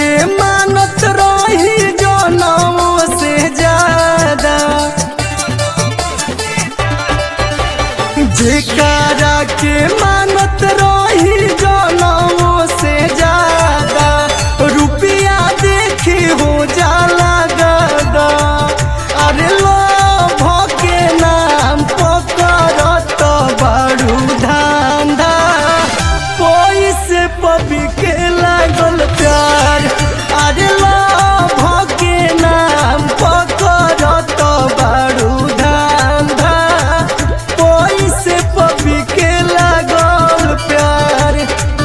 के मानत रही जनमों से ज्यादा जेकारा के मानत रही जनमों से ज्यादा रुपया देखी हो जाला गदा अरे लोभ के नाम पकड़त बड़ू धांधा कोई से पबी के लागल प्यार अरे लोभ के नाम पकड़त बड़ू धांधा कोई से पबी के लागल प्यार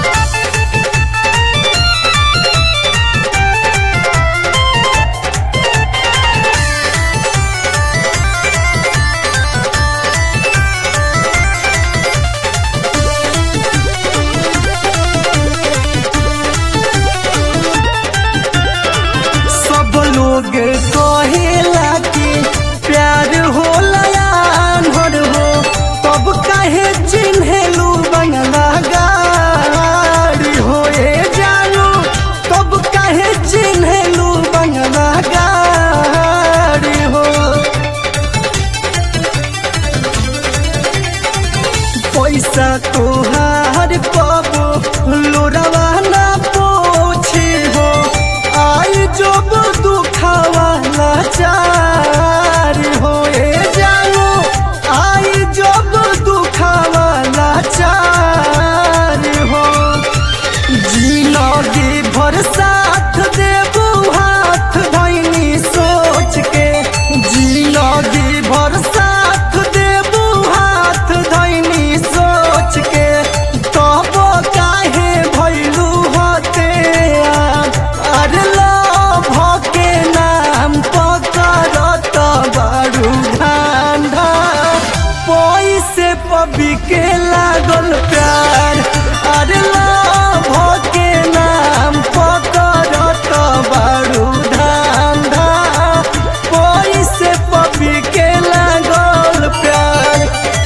सब लोग कहेला कि प्यार होला यार हो तब काहे चिन्हेलू बंगला गाड़ी हो ए जानू तब काहे चिन्हेलू बंगला गाड़ी हो पैसा तोहार पाबो लोरावा ना पोछे हो आई जब दुखावा लाचार हो ए जानो आई जब दुखावा लाचार हो जिंदगी भर साथ देबू हाथ धैनी सोच के जिंदगी भर साथ देबू हाथ धैनी सोच के तब काहे भैलू होते अरे लोभ के नाम पकड़त बड़ू धांधा पैसे पबी के लागल प्यार अरे लोभ के नाम पकड़त बड़ू धांधा पैसे पबी के लागल प्यार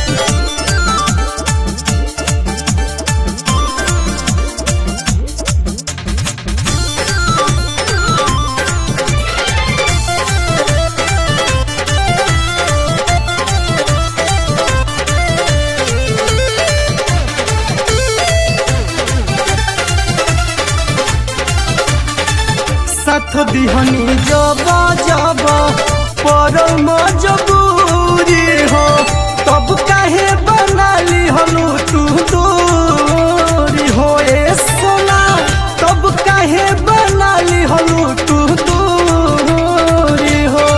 साथ दिहनी जब जब पर मजबूरी हो तब काहे बनाली हलू तू दूरी हो ए सोना तब काहे बनाली हलू तू दूरी हो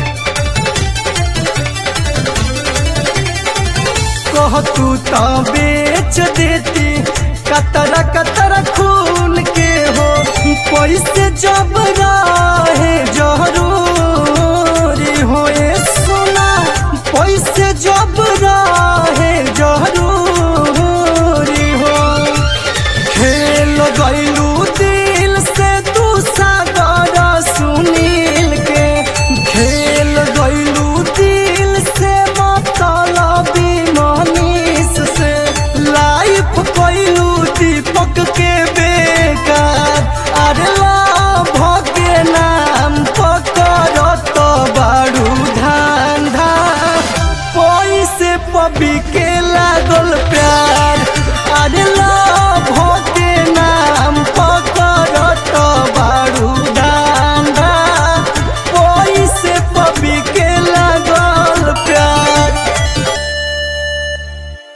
कह तू तो बेच देती कतरा कतरा खून के हो पैसे जब रहे जरूरी हो ए सोना पैसे जब रहे जरूरी हो खेल गैलू दिल से तू सागर सुनील के खेल गैलू दिल से मतलबी मनीष से लाइफ कैलू दीपक के बेकार अरे लाभ के नाम पकड़त बाड़ू धांधा पैसे पबी के लागल प्यार अरे